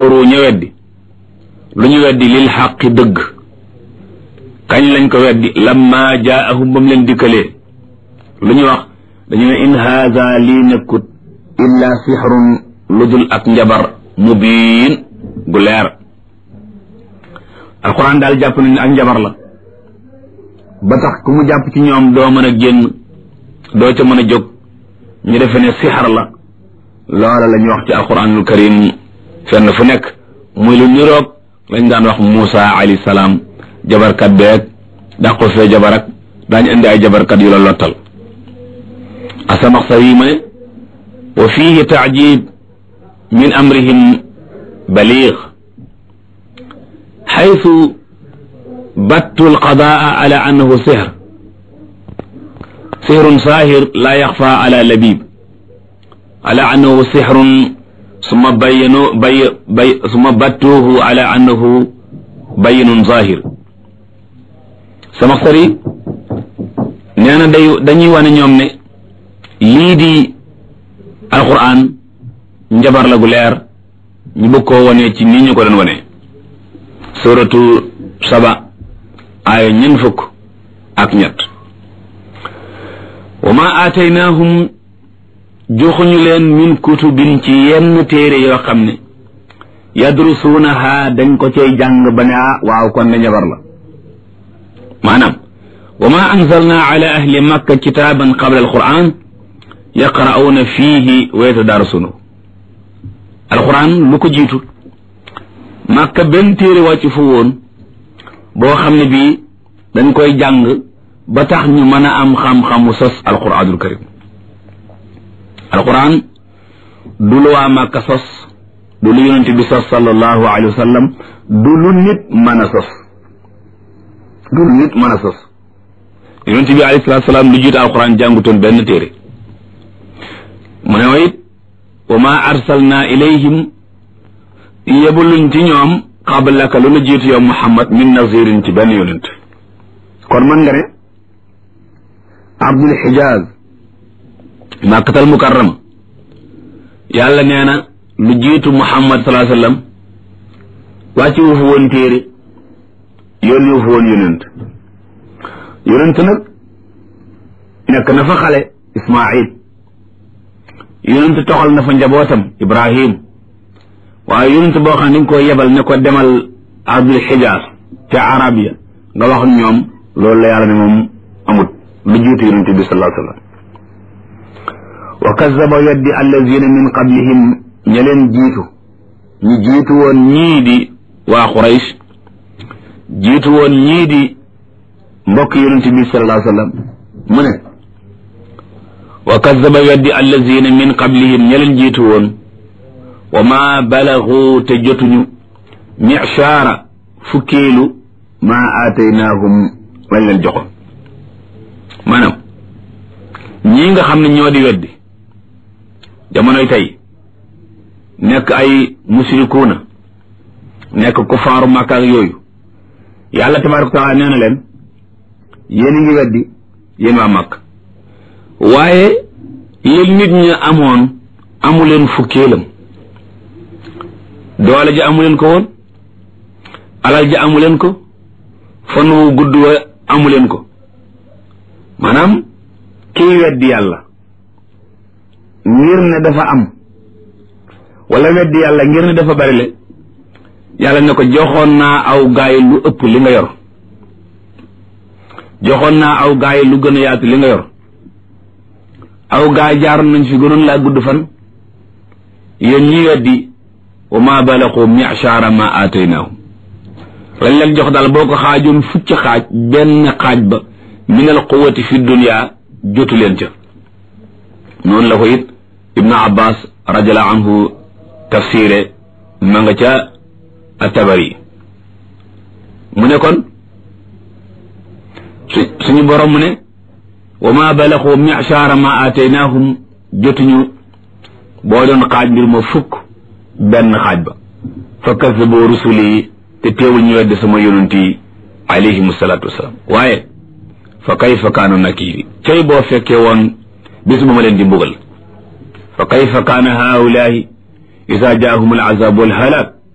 ru ñu weddi lu ñu weddi lil xaqi dëgg kañ lañ ko weddi lamma jaahum ba mu leen dikkalee lu ñu wax dañu ne in haada lii nekkut illa sixrun lu dul ak njabar mubiin gu leer alquran daal jàpp nañ ne ak njabar la ba tax ku mu jàpp ci ñoom doo mën a génn doo ca mën a jóg ñu defe ne sixar la loola la ñuy wax ci alquranul karim fenn fu nekk muy lu niroog lañ daan wax Muusa alayhi salaam jabarkat beeg dàqu fee jabar ak daañu indi ay jabarkat yu la lottal asamaxsar yi ma ne wa fiihi taajib min amrihim baliig xaytu battu alqadaa ala annahu sihr sihrun saahir laa yaxfa ala labib ala annahu sihrun summa bayyanu bay bay summa battuuhu ala annahu bayyinun zahir samaxsari nee na day dañuy wane ñoom ne lii di alquran njabar la gu leer ñu bëgg koo wane ci nii ñu ko doon wane suratu saba aaya ñeent fukk ak ñett wa ma aataynaahum joxuñu leen min kutubin ci yenn téere yoo xam ne yadrusuunaha dañ ko cay jàng ba ne ah waaw kon ne njabar la maanaam wa ma anzalna ala ahli makka kitaaban qabla alquran yaqra'uuna fiihi wa yatadarasuuna alquran lu ko jiitu makka benn téere wàcc fu woon boo xam ne bii dañ koy jàng ba tax ñu mën a am xam-xamu sos alquranul karim alquran du lu waa makka sos du lu yonente bi sos sallallahu alayhi wa sallam du lu nit mën a sos du lu nit mën a sos yonente bi alayhi salatu salaam lu jiitu alquran jàngutoon benn téere mu ne it wa ma arsalna ilayhim yebuluñ ci ñoom qablaka lu la jiitu yow muhammad min nazirin ci benn yonent kon mën nga ne abdul xijaaz màkkatal mukarrama yàlla nee na lu jiitu muhammad salaa sallam wàcci wu fa woon téere yónni wu fa woon yonent yonent nag nekk na fa xale ismail yonent toxal na fa njabootam ibrahim waaye yonent boo xam ne dañ ko yebal ne ko demal ardul xijaas ca arabia nga wax ñoom loolu la yàlla ne moom amut lu jiitu yonent bi sallallahu alayhi wa sallam wa kazaba weddi allazina min qablihim ña leen jiitu ñi jiitu woon ñii di waa Quraysh jiitu woon ñii di mbokk yonent bi sallallahu alayhi wa sallam mu ne wa kazaba weddi allazina min qablihim ña leen jiitu woon wa ma balagu te jotuñu michaara fukkeelu ma aataynaahum lañ leen joxoon maanaam ñii nga xam ne ñoo di weddi jamonoy tey nekk ay musrikuuna nekk kufaaru Makka ak yooyu yàlla tabaaraka wa taala nee na leen yéen a ngi weddi yéen waa Makka waaye yéen nit ñi amoon amu leen fukkeelam doole ji amu leen ko woon alal ji amu leen ko fan wu gudd wa amu leen ko maanaam kii weddi yàlla ngir ne dafa am wala weddi yàlla ngir ne dafa bari le yàlla ne ko joxoon naa aw gaay lu ëpp li nga yor joxoon naa aw gaay lu gën a yaatu li nga yor aw gaay jaaroon nañ fi gënoon laa gudd fan yéen ñi weddi wa ma balaqu mi'shara ma aataynaahum lañ leen jox daal boo ko xaajoon fukki xaaj benn xaaj ba min al quwati fi dunya jotu leen ca noonu la ko it ibnu abbas radiallahu anhu tafsire ma nga ca atabari mu ne kon su suñu borom mu ne wa ma balaqu mi'shara ma aataynaahum jotuñu boo doon xaaj mbir ma fukk benn xaaj ba fa kazabu rusuli te teewul ñu wedde sama yonent yi alayhim salaatu wasalaam waaye fa kayfa kaana nakiri cay boo fekkee woon bis bu ma leen di mbugal fa kayfa kaana haulahi isa jaahum al azab wal halak